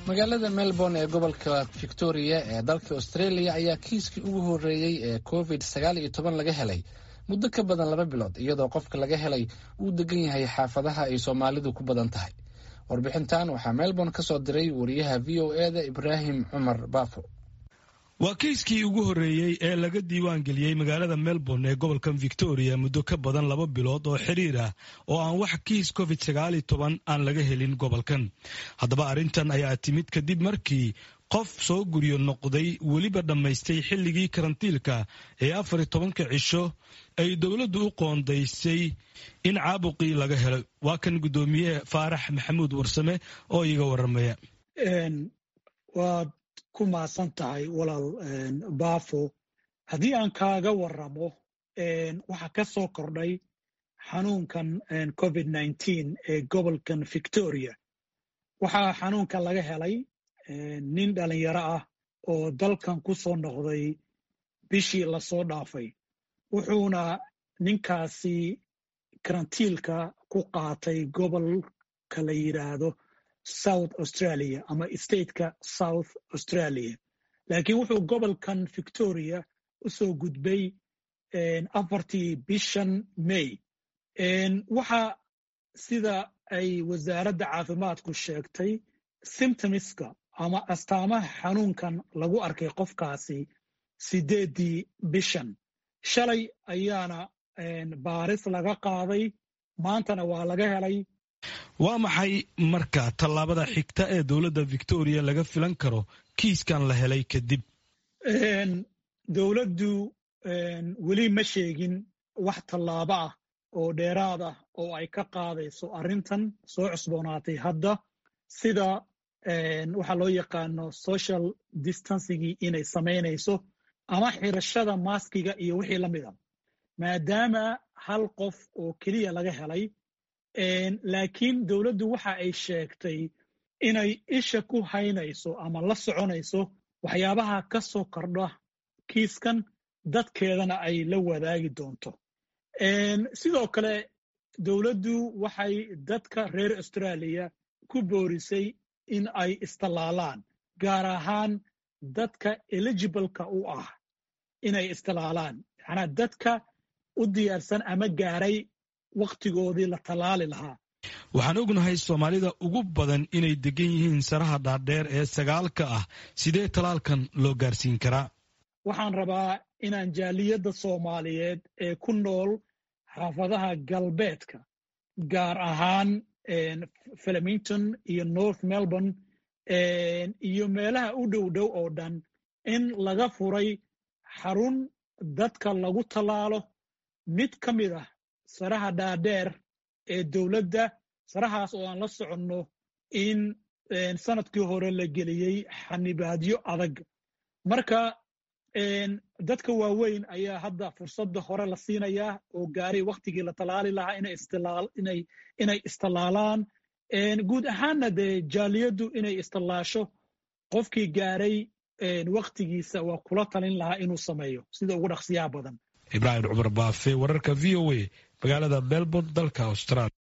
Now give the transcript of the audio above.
magaalada melbourne ee gobolka victoria ee dalka australia ayaa kiiskii ugu horreeyey ee covid sagaal iyo toban laga helay muddo ka badan laba bilood iyadoo qofka laga helay uu degan yahay xaafadaha ay soomaalidu ku badan tahay warbixintan waxaa melbourne ka soo diray wariyaha v o e da ibraahim cumar baafo waa kiiskii ugu horreeyey ee laga diiwaan geliyey magaalada melbourne ee gobolka victoria muddo ka badan laba bilood oo xiriir ah oo aan wax kiis covid sagaal iyo toban aan laga helin gobolkan haddaba arrintan ayaa timid kadib markii qof soo guryo noqday weliba dhammaystay xilligii karantiilka ee afar iyo tobanka cisho ay dowladdu u qoondaysay in caabuqii laga helo waa kan guddoomiye faarax maxamuud warsame oo iiga waramaya waad ku maasan tahay walaal baafo haddii aan kaaga waramo waxaa ka soo kordhay xanuunkan covid nneteen ee gobolkan victoria waxaa xanuunkan laga helay nin dhalinyaro ah oo dalkan ku soo noqday bishii lasoo dhaafay wuxuuna ninkaasi karantiilka ku qaatay gobolka la yidhaahdo south australia ama stateka south australia laakiin wuxuu gobolkan victoria u soo gudbay afartii bishan may waxa sida ay wasaaradda caafimaadku sheegtay symptomiska ama astaamaha xanuunkan lagu arkay qofkaasi sideeddii bishan shalay ayaana baaris laga qaaday maantana waa laga helay waa maxay marka tallaabada xigta ee dowladda victoria laga filan karo kiiskan la helay kadib dowladdu weli ma sheegin wax tallaabo ah oo dheeraad ah oo ay ka qaadayso arrintan soo cusboonaatay hadda sida waxaa loo yaqaano social distancigii inay samaynayso ama xirashada maaskiga iyo wixii la mida maadaama hal qof oo keliya laga helay laakiin dowladdu waxa ay sheegtay inay isha ku haynayso ama la soconayso waxyaabaha ka soo kordha kiiskan dadkeedana ay la wadaagi doonto sidoo kale dowladdu waxay dadka reer austraaliya ku boorisay in ay istallaalaan gaar ahaan dadka eligibleka u ah inay istallaalaan macnaa dadka u diyaarsan ama gaaray wakhtigoodii la tallaali lahaa waxaan ognahay soomaalida ugu badan inay degan yihiin saraha dhaadheer ee sagaalka ah sidee talaalkan loo gaarsiin karaa waxaan rabaa inaan jaaliyadda soomaaliyeed ee ku nool xaafadaha galbeedka gaar ahaan flemington iyo north melbourne iyo meelaha u dhow dhow oo dhan in laga furay xarun dadka lagu tallaalo mid ka mid ah saraha dhaadheer ee dowladda sarahaas oo aan la soconno in sanadkii hore la geliyey xanibaadyo adag marka dadka waaweyn ayaa hadda fursadda hore la siinayaa oo gaaray wakhtigii la tallaali lahaa inay istallaalaan guud ahaanna dee jaaliyaddu inay istallaasho qofkii gaaray wakhtigiisa waa kula talin lahaa inuu sameeyo sida ugu dhaqsiyaha badan ibraahim cumar baafe wararka v o a magaalada melbourne dalka australia